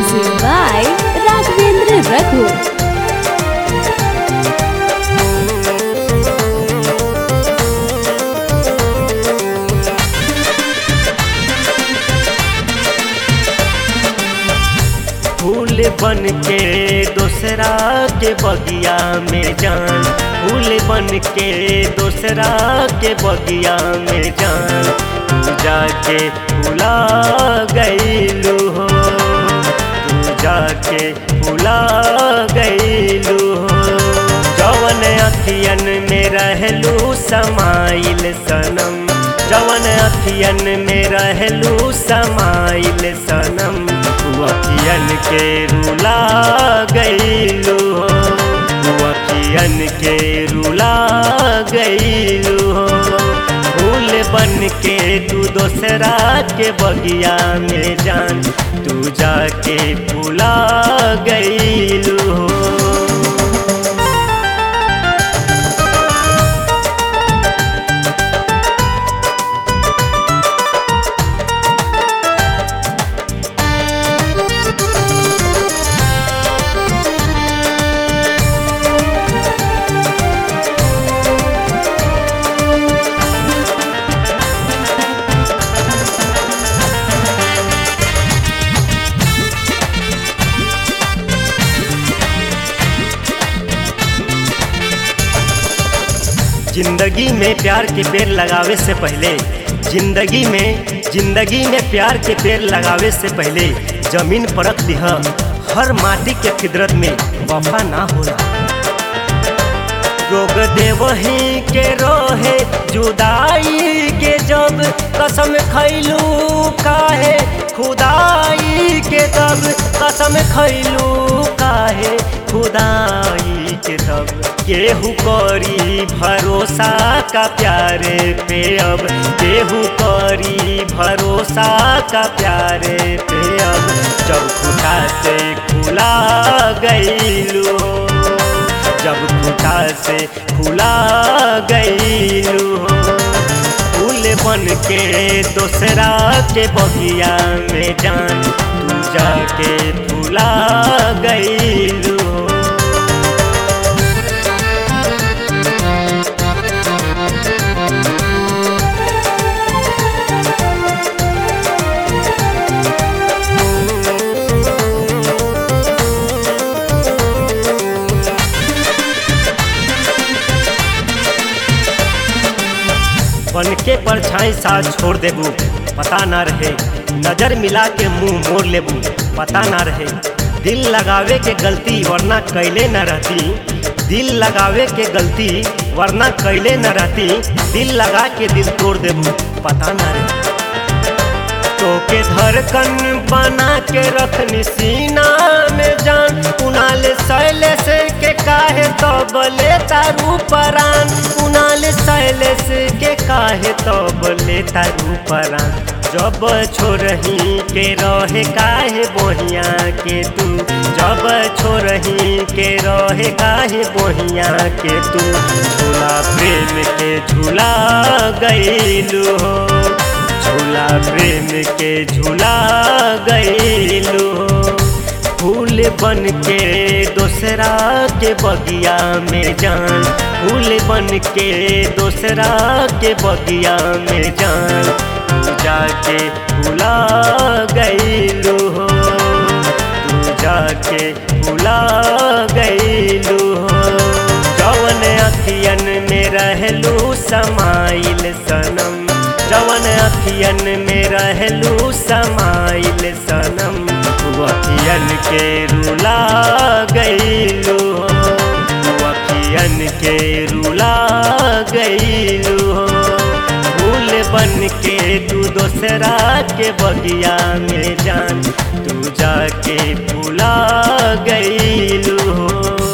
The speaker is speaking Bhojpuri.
Music by Raghavendra Raghu. फूल बन के दूसरा के बगिया में जान फूल बन के दूसरा के बगिया में जान तू जाके भुला गईलू हो तू जाके भुला गईलू हो जवन अखियन में रहलू समाइल सनम जवन अखियन में रहलू समाइल सनम तू अखियन के रुला गईलू हो तू अखियन के रुला गईलू हो फूल बन के तू दोसरा के बगिया में जान तू जाके भुला गईलू हो जिंदगी में प्यार के पेड़ लगावे से पहले जिंदगी में जिंदगी में प्यार के पेड़ लगावे से पहले जमीन परख दिह हर माटी के फिदरत में वफा ना होला रोग देवही के रोहे जुदाई के जब कसम खैलू काहे खुदाई के तब कसम खैलू काहे खुदाई के तब केहू करी भरोसा का प्यारे पे अब केहू करी भरोसा का प्यारे पे अब जब खुदा से खुला गईलू जब खुदा से खुला गईलू फूल बन के दूसरा के बगिया में जान तू जाके फूला गईलू बन के परछाई साथ छोड़ देबू पता ना रहे नजर मिला के मुंह मोड़ लेबू पता ना रहे दिल लगावे के गलती वरना कैले न रहती दिल लगावे के गलती वरना कैले न रहती दिल लगा के दिल तोड़ देबू पता ना रहे तो के धड़कन बना के रखनी सीना में जान कुनाल शैलेश के काहे तो बले तारू परान कुनाल शैलेश के काहे तो बले तारू परान जब छोरही के रहे काहे बोहिया के तू जब छोरही के रहे काहे बोहिया के तू झूला प्रेम के झूला गईलू हो झूला प्रेम के झूला गईलू फूल बन के दूसरा के बगिया में जान फूल बन के दूसरा के बगिया में जान तू जाके भुला गईलू हो तू जाके भुला गईलू हो जवन अखियन में रहलू समाइल सनम जवन अखियन में रहलू समाइल सनम तू अखियन के रुला गईलू तू अखियन के रुला गईलू फूल बन के तू दोसरा के बगिया में जान तू जाके भुला गईलू